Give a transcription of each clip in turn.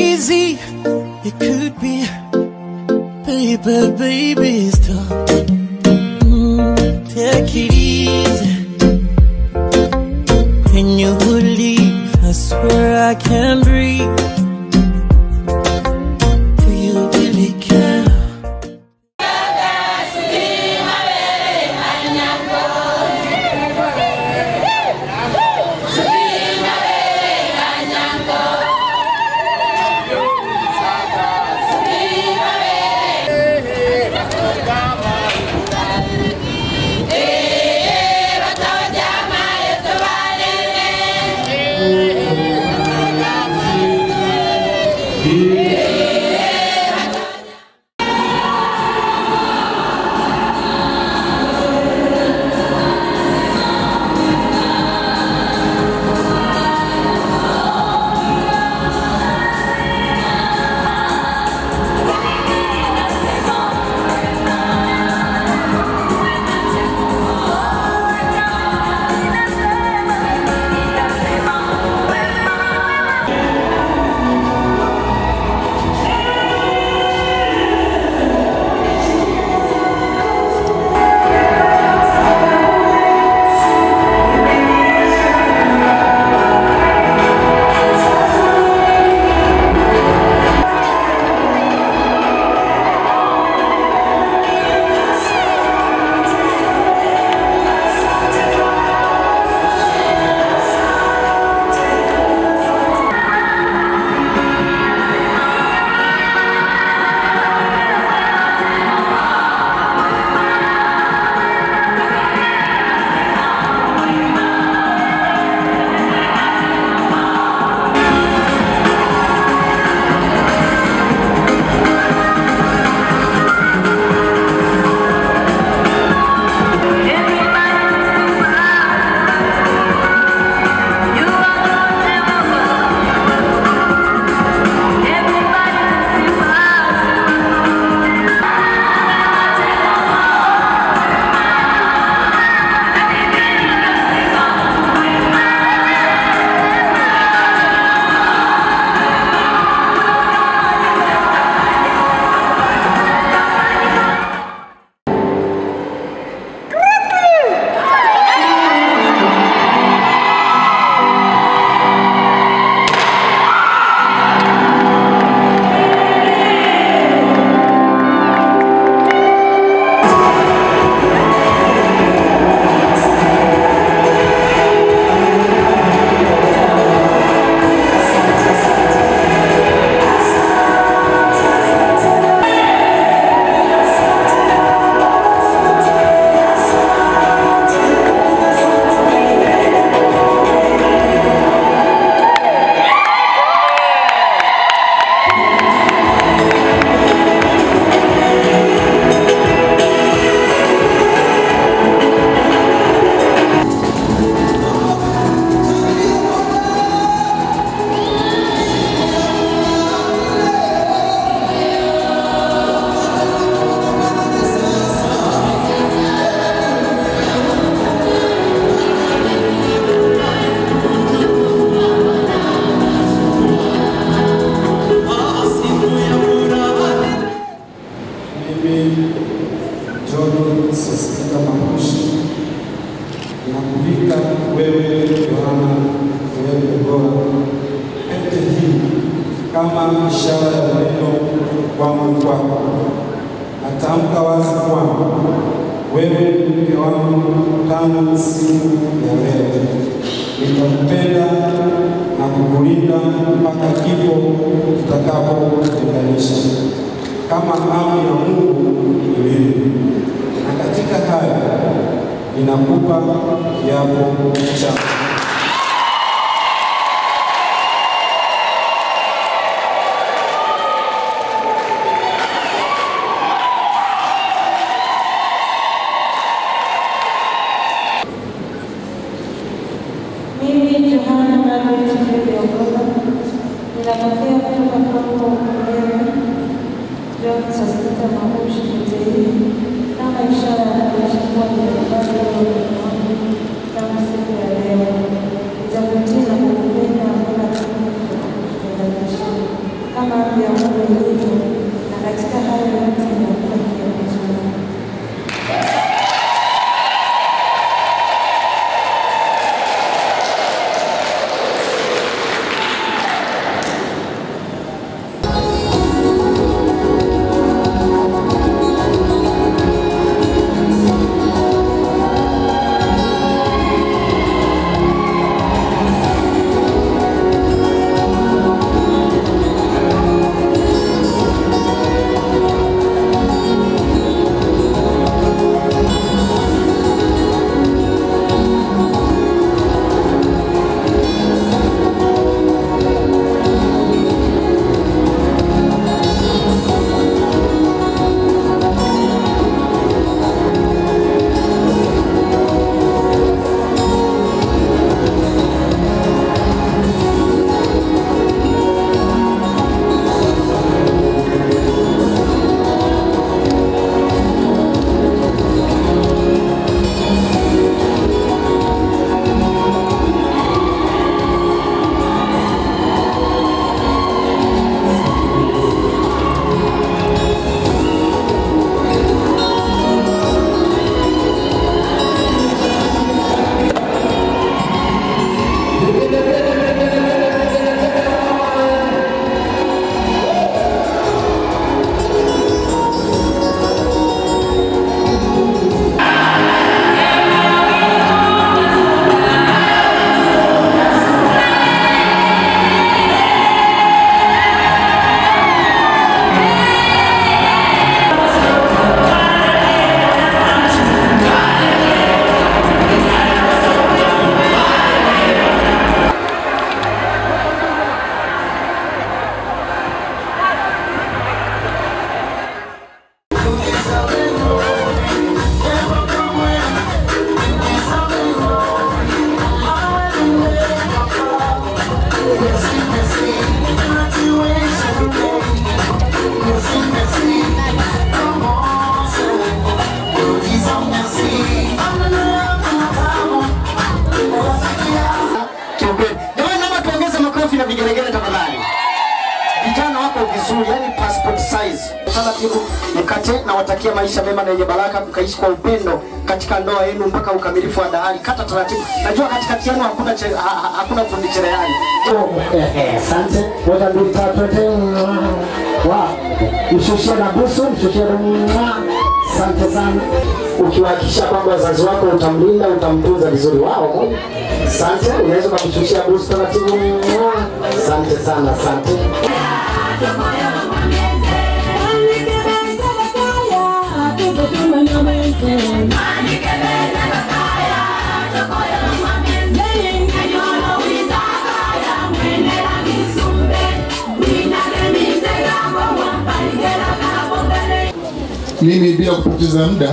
easy it could be, baby, baby, stop. Mm, take it easy. When you leave, I swear I can't breathe. Do you really care? Mimi John Sosika Mamushi ninakuvika wewe Yohana wewe bora pete hii kama ishara ya upendo wangu kwako. Natamka wazi kwamba wewe ni mke wangu tangu siku ya leo. Nitakupenda na kukulinda mpaka kifo kitakapotutenganisha kama amri ya Mungu ilivyo. Na katika haya ninakupa kiapo changu. Mimi Johana Margaret Kiliogola ninapokea kutoka kwako wewe John Sosita Mamushi Mtei kama ishara ya kuishi kuwa nimekubali wewe ni wangu tangu siku ya leo. Nitakutii na kukupenda mpaka kifo kitakapotutenganisha. kama amri ya Mungu ilivyo, na katika hayo yote inakuwa kiapo changu. kiukweli. Jamani, naomba tuongeze makofi na vigelegele tafadhali. Vijana wako vizuri, yani passport size. Taratibu mkate na watakia maisha mema na yenye baraka, mkaishi kwa upendo katika ndoa yenu mpaka ukamilifu wa dahari. Kata taratibu, najua katikati yenu hakuna che, ha, ha, hakuna fundi cherehani. Asante. Moja, mbili, tatu, ete. Wow. Mshushie na busu, mshushie na Asante sana. Ukiwahakikisha kwamba wazazi wako utamlinda, utamtunza vizuri wao. Asante. Unaweza ukamshushia busu taratibu. Asante sana, asante. Mimi bila kupoteza muda,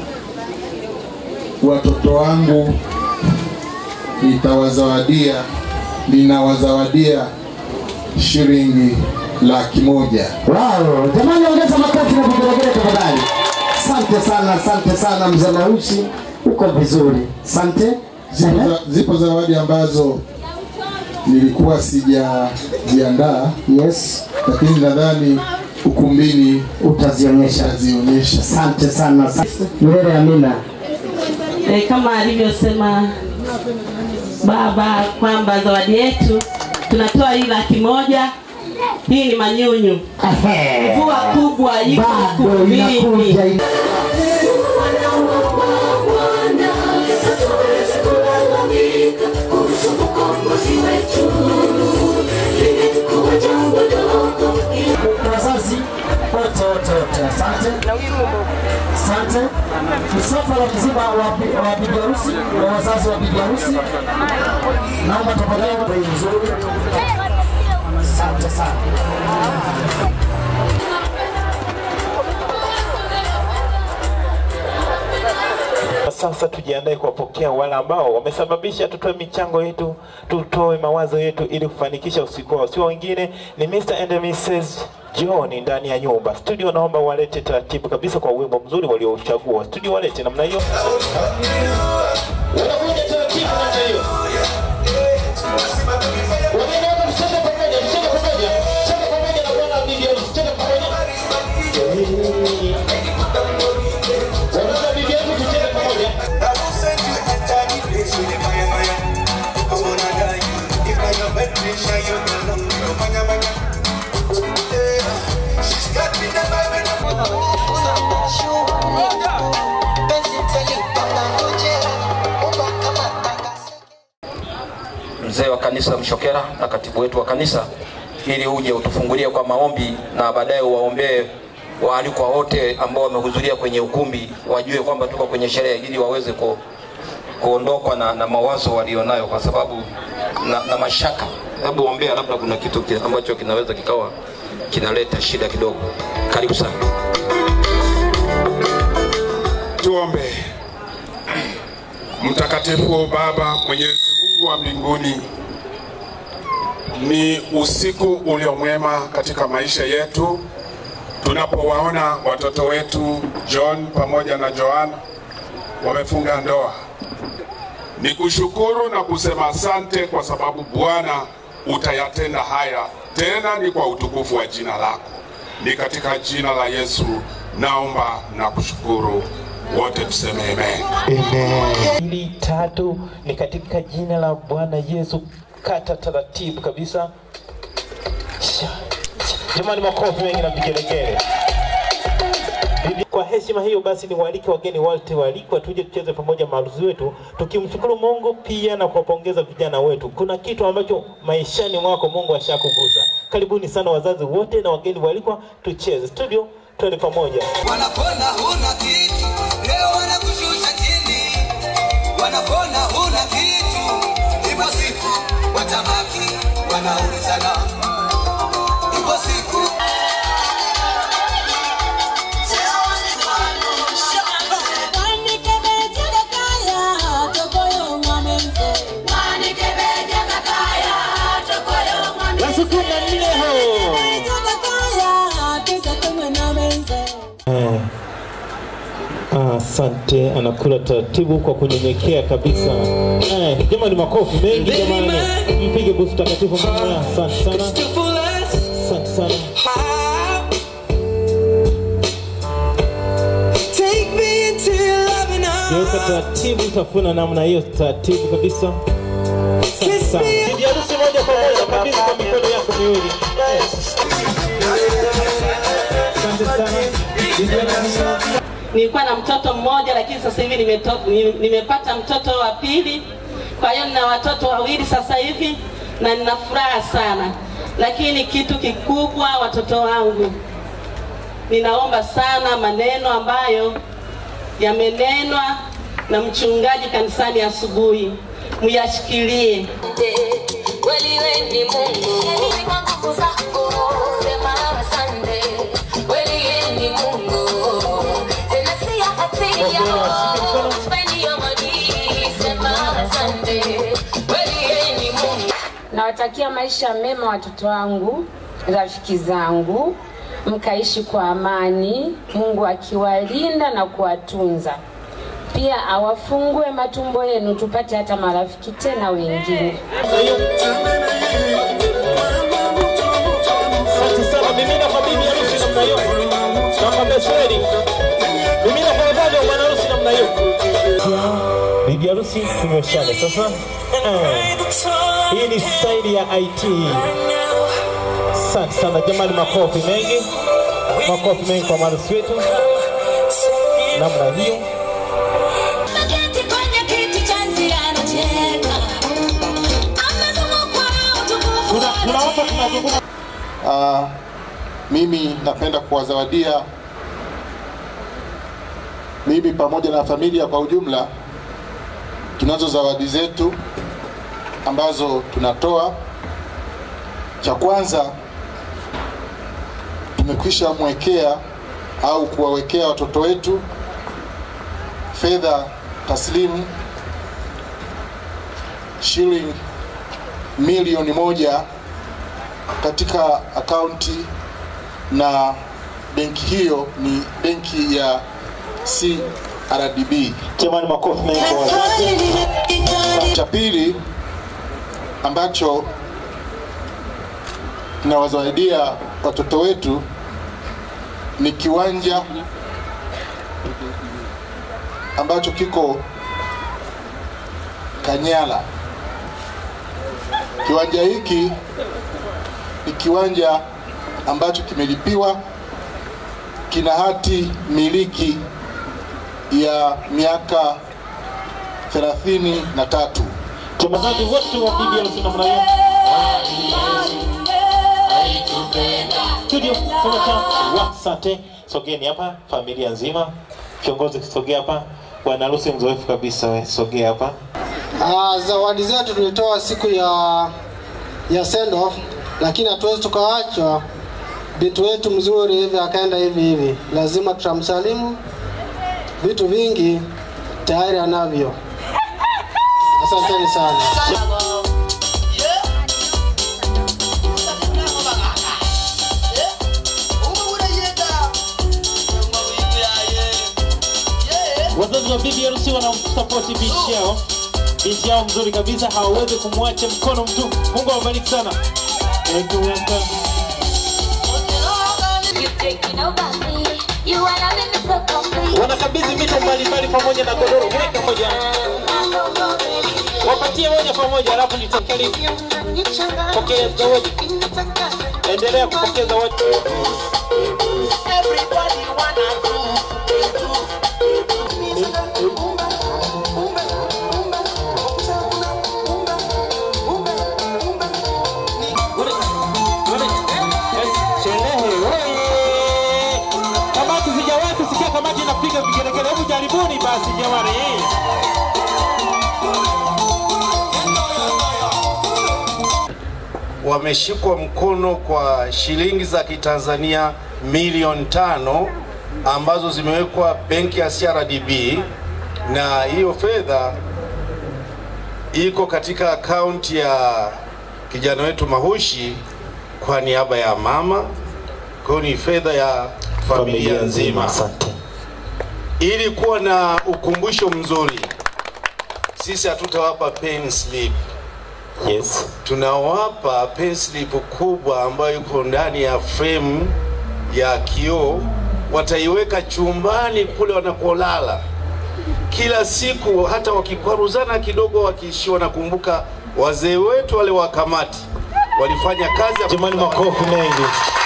watoto wangu nitawazawadia, ninawazawadia shilingi laki moja. Wow, jamani ongeza makofi na vigelegele tafadhali. Asante sana, asante sana mzee Maushi, uko vizuri. Asante. Zipo, za, zipo zawadi ambazo nilikuwa sijajiandaa, Yes, lakini nadhani ukumbini utazionyesha. tazionyesha. Asante sana. asante. Milele amina. e, kama alivyosema baba kwamba zawadi yetu tunatoa hii laki moja. Hii ni manyunyu, Ehe. mvua kubwa iko Bado ukumbini. inakuja ina- wazazi wote wote wote, asante asante. Msafara mzima wa bi- wa bibi harusi wa wazazi wa bibi harusi, naomba tafadhali bei nzuri. Asante sana. Sasa tujiandae kuwapokea wale ambao wamesababisha tutoe michango yetu, tutoe mawazo yetu ili kufanikisha usiku wao. Sio wengine ni Mr. and Mrs. John ndani ya nyumba. Studio naomba walete taratibu kabisa kwa wimbo mzuri waliouchagua. Studio walete namna hiyo. Wanakuja taratibu namna hiyo. Wanaenda wote msonge pamoja, msonge pamoja, msonge pamoja na mzee wa kanisa Mshokera na katibu wetu wa kanisa, ili uje utufungulie kwa maombi na baadaye uwaombee waalikwa wote ambao wamehudhuria kwenye ukumbi, wajue kwamba tuko kwenye sherehe, ili waweze ku, kuondokwa na, na mawazo walionayo kwa sababu na, na mashaka. Hebu ombea, labda kuna kitu ki- ambacho kinaweza kikawa kinaleta shida kidogo. Karibu sana. Tuombe. Mtakatifu Baba Mwenyezi Mungu wa mbinguni, ni usiku ulio mwema katika maisha yetu tunapowaona watoto wetu John pamoja na Joan wamefunga ndoa. Ni kushukuru na kusema asante kwa sababu Bwana utayatenda haya tena, ni kwa utukufu wa jina lako. Ni katika jina la Yesu naomba na kushukuru. Wote tuseme amen. Hili tatu ni katika jina la Bwana Yesu. Kata taratibu kabisa. Sha, sha. Jamani, makofi mengi na vigelegele. Bibi- Kwa heshima hiyo basi, ni waalike wageni wote waalikwa, tuje tucheze pamoja maharusi wetu, tukimshukuru Mungu pia na kuwapongeza vijana wetu. Kuna kitu ambacho maishani mwako Mungu ashakugusa. Karibuni sana wazazi wote na wageni waalikwa, tucheze studio, twende pamoja. Wanapona huna kitu, leo wanakushusha chini. Wanapona huna kitu, ipo siku watabaki wanaulizana. Ipo siku Eh. Ah, Asante, anakula taratibu kwa kunyenyekea kabisa. Eh, jamani, makofi mengi jamani, mpige busu takatifu mama. Asante sana, asante sana. Geuka taratibu, tafuna namna hiyo taratibu kabisa. Asante sana. Bibi harusi moja kwa moja kabisa kwa mikono yako miwili. Eh. Asante sana. Bibi harusi. Nilikuwa na mtoto mmoja lakini sasa hivi nimeto, ni- nimepata mtoto wa pili. Kwa hiyo nina watoto wawili sasa hivi na nina furaha sana, lakini kitu kikubwa, watoto wangu, ninaomba sana maneno ambayo yamenenwa na mchungaji kanisani asubuhi muyashikilie. Kweli wewe ni Mungu. Mimi kwa nguvu zako sema asante. Kweli wewe ni Mungu. Tena si ya hatia. Spend your money. Sema asante. Kweli wewe ni Mungu. Nawatakia maisha mema watoto wangu, rafiki zangu, mkaishi kwa amani, Mungu akiwalinda na kuwatunza. Pia awafungue matumbo yenu tupate hata marafiki tena wengine. Asante sana. Mimina kwa bibi harusi namna hiyo. Na kwa besweri. Mimina kwa baba wa bwana harusi namna hiyo. Bibi harusi tunyoshane sasa. Eh. Hii ni staili ya IT. Asante sana jamani, makofi mengi, makofi mengi kwa maharusi wetu namna hiyo. Naketi kwenye kiti cha nzi anacheka. Amezungukwa na utukufu. Ah, mimi napenda kuwazawadia mimi pamoja na familia kwa ujumla. Tunazo zawadi zetu ambazo tunatoa. Cha kwanza tumekwisha mwekea au kuwawekea watoto wetu fedha taslimu shilingi milioni moja katika akaunti na benki hiyo ni benki ya CRDB. Jamani, makofi mengi kwa wazazi. Cha pili ambacho tunawazawaidia watoto wetu ni kiwanja ambacho kiko Kanyala. Kiwanja hiki ni kiwanja ambacho kimelipiwa kina hati miliki ya miaka thelathini na tatu. Wachezaji wote wa BBL namna hiyo. Studio tumeka wasante, sogeni hapa, familia nzima. Kiongozi sogea hapa, bwana harusi mzoefu kabisa, we sogea hapa. Ah, zawadi zetu tulitoa siku ya ya send off, lakini hatuwezi tukawachwa binti wetu mzuri hivi akaenda hivi hivi, lazima tutamsalimu. Vitu vingi tayari anavyo. Asanteni sana. Wazazi wa BBLC wanamsapoti binti yao, binti yao mzuri kabisa, hawawezi kumwacha mkono mtu. Mungu awabariki sana. Thank you, welcome. Wanakabidhi mito mbalimbali pamoja na godoro, weka moja, wapatie moja kwa moja, alafu nitakali pokea zawadi. Endelea kupokea zawadi. Sherehe oye! Kamati sijawahi kusikia kamati inapiga vigelegele. Hebu jaribuni basi jamani. wameshikwa mkono kwa shilingi za Kitanzania milioni tano ambazo zimewekwa benki ya CRDB na hiyo fedha iko katika akaunti ya kijana wetu Mahushi kwa niaba ya mama. Kwa hiyo ni fedha ya familia nzima. Ili kuwa na ukumbusho mzuri, sisi hatutawapa pen slip. Yes. Tunawapa pen slip kubwa ambayo iko ndani ya frame ya kioo, wataiweka chumbani kule wanapolala kila siku, hata wakikwaruzana kidogo, wakiishiwa, wanakumbuka wazee wetu wale wa kamati walifanya kazi. Jamani, makofi mengi.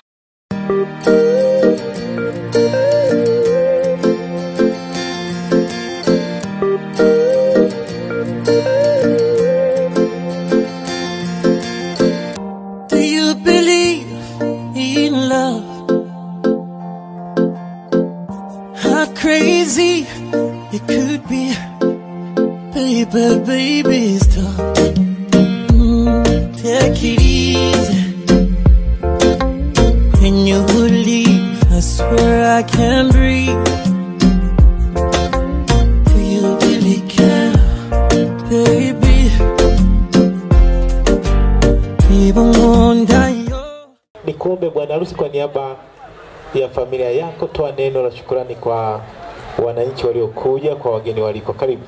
Do you believe in love? How crazy it could be, baby, baby, stop. Mm, take it easy. When you leave, I swear I can't breathe. Do you really care, baby? Even wonder Nikuombe bwana harusi, kwa niaba ya familia yako, toa neno la shukrani kwa wananchi waliokuja, kwa wageni waliko. Karibu.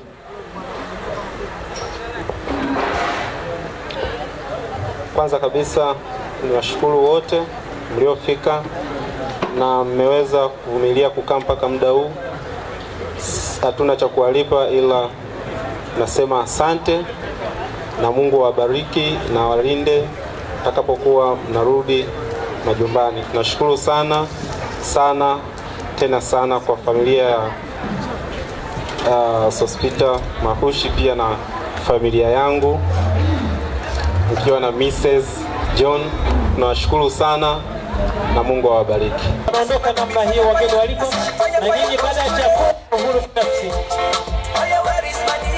Kwanza kabisa niwashukuru wote mliofika na mmeweza kuvumilia kukaa mpaka muda huu. S- Hatuna cha kuwalipa ila nasema asante na Mungu awabariki na walinde takapokuwa mnarudi majumbani. Nashukuru sana sana tena sana kwa familia ya uh, Sospita Mahushi pia na familia yangu nikiwa na Mrs. John. Tunawashukuru sana na Mungu awabariki. Wanaondoka namna hiyo wageni waliko, na nyinyi baada ya chakula uhuru binafsi.